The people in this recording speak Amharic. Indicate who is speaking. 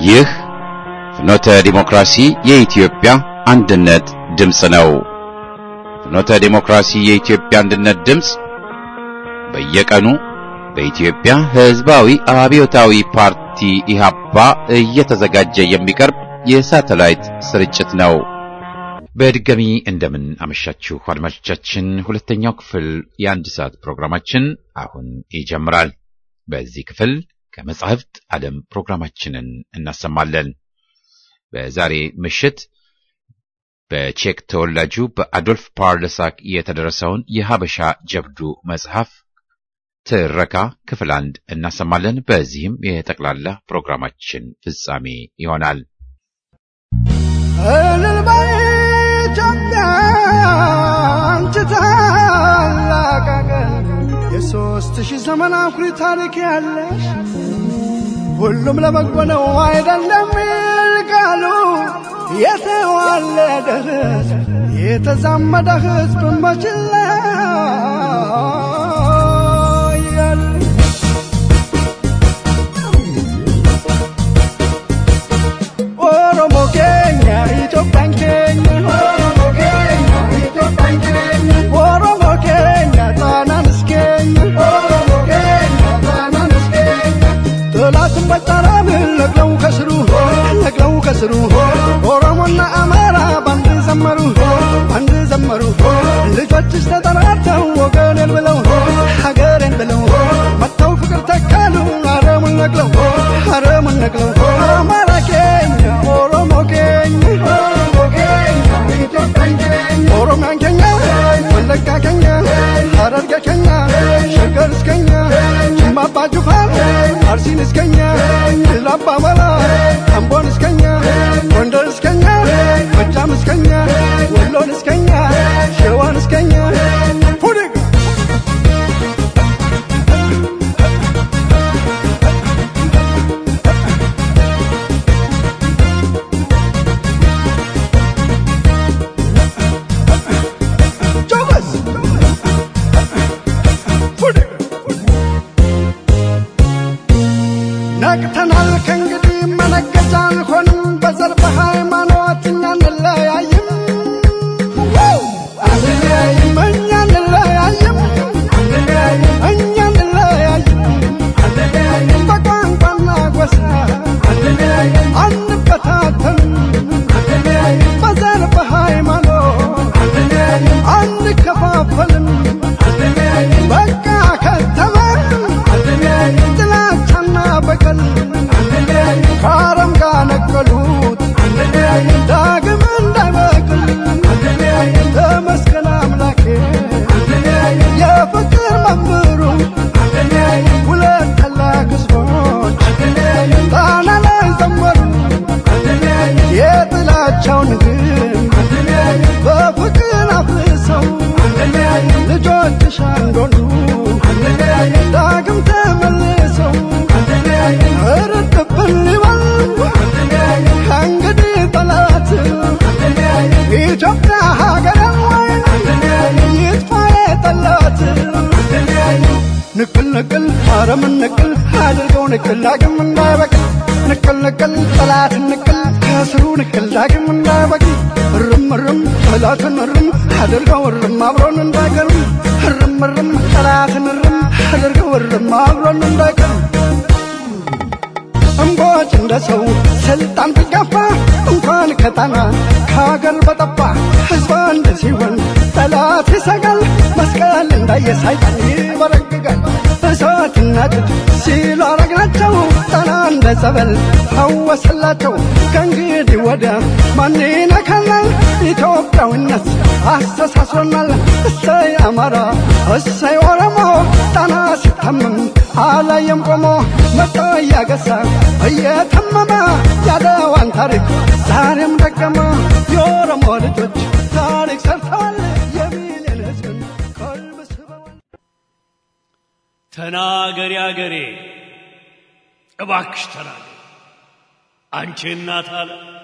Speaker 1: ይህ ፍኖተ ዲሞክራሲ የኢትዮጵያ አንድነት ድምፅ ነው። ፍኖተ ዲሞክራሲ የኢትዮጵያ አንድነት ድምፅ በየቀኑ በኢትዮጵያ ሕዝባዊ አብዮታዊ ፓርቲ ኢህአፓ እየተዘጋጀ የሚቀርብ የሳተላይት ስርጭት ነው። በድጋሚ እንደምን አመሻችሁ አድማጮቻችን። ሁለተኛው ክፍል የአንድ ሰዓት ፕሮግራማችን አሁን ይጀምራል። በዚህ ክፍል ከመጻሕፍት ዓለም ፕሮግራማችንን እናሰማለን። በዛሬ ምሽት በቼክ ተወላጁ በአዶልፍ ፓርለሳክ የተደረሰውን የሀበሻ ጀብዱ መጽሐፍ ትረካ ክፍል አንድ እናሰማለን። በዚህም የጠቅላላ ፕሮግራማችን ፍጻሜ ይሆናል።
Speaker 2: እልልበይ ኢትዮጵያ አንቺ ታላቅ አገር የሦስት ሺህ ዘመን አኩሪ ታሪክ ያለሽ ሁሉም ለበጎ ነው አይደለም ይልቃሉ የተዋለደ ሕዝብ የተዛመደ ሕዝብ መችላ ኦሮሞ ኬኛ ኢትዮጵያን ኬኛ ኦሮሞ ኬኛ ጣናን እስኬኛ ጠላትን በጠራን ነቅለው ከስሩ ነቅለው ከስሩ ኦሮሞና አማራ ባንድ ዘመሩ ባንድ ዘመሩ ልጆችሽ ተጠራርተው ወገኔን ብለው ሀገሬን ብለው መጥተው ፍቅር ተካሉ አረሙን ነቅለው አረሙን ነቅለው አማራ ኬኛ ኦሮሞ ኬኛ ኦሮሚያን ኬኛ ወለጋ ኬኛ ሀረርጌ ኬኛ ሸገር እስከኛ ጅማ አባ ጅፋር አርሲን እስከኛ ድል አባ መላ አምቦን እስከኛ ጎንደር እስከኛ ጎጃም እስከኛ ወሎን እስከኛ ሸዋን እስከኛ ፉድግ ጆበስ ፉድግ ነቅተናል ከእንግዲህ መነገጃ አልሆንም በዘር በሃይማኖት እኛ እንለያይም አንለያይም እኛ እንለያይም እኛ እንለያይም በቋንቋና ጎሳ አንበታተንም በዘር በሃይማኖት አንከፋፈልም በቃ ከተማ ጥላቻና በቀል ከአረም ጋር ነቀሉት ዳግም እንዳይበቅል ተመስገን አምላኬ የፍቅር መምህሩ ሁለት ታላቅ ሕዝቦች ጣና ላይ ዘመሩ የጥላቻውን ግን በፍቅር አፍሰው ልጆችሽ አንዶሉ ዳግም ተመልሰው እርድብን ሊበል ከእንግዲህ ጠላት ኢትዮጵያ ሀገር ይጥፋ የጠላት ንቅል ንቅል አረምን ንቅል አድርገው ንቅል ዳግም እንዳይበቅል ንቅል ንቅል ጠላትን ንቅል ከስሩ ንቅል ዳግም እንዳይበቅል እርም እርም ጠላትን እርም አድርገው እርም አብሮን እንዳይቀርም እርም እርም ጠላትን እርም አድርገው እርም አብሮን እንዳይቀርም እምቦጭ እንደ ሰው ስልጣን ቢጋፋ እንኳን ከጣና ከሀገር በጠፋ ሕዝብ አንድ ሲሆን ጠላት ይሰጋል። መስቀል እንዳየ ሰይጣን ይበረግጋል። እሳትና ጭድ ሲሉ አረግናቸው ጣና እንደ ጸበል ፈወሰላቸው። ከእንግዲህ ወዲያ ማን ይነካናል? ኢትዮጵያዊነት አስተሳስሮናል። እሰይ አማራ እሰይ ኦሮሞ ጣና ሲታመም አላየም ቆሞ መጣ እያገሳ እየተመመ ያለዋን ታሪክ ዛሬም ደገመ። የኦሮሞ ልጆች ታሪክ ሰርተዋል። የሚሊዮን ሕዝብን ቀልብ ስበዋል።
Speaker 3: ተናገሪ አገሬ እባክሽ ተናገሪ አንቺ እናት አለ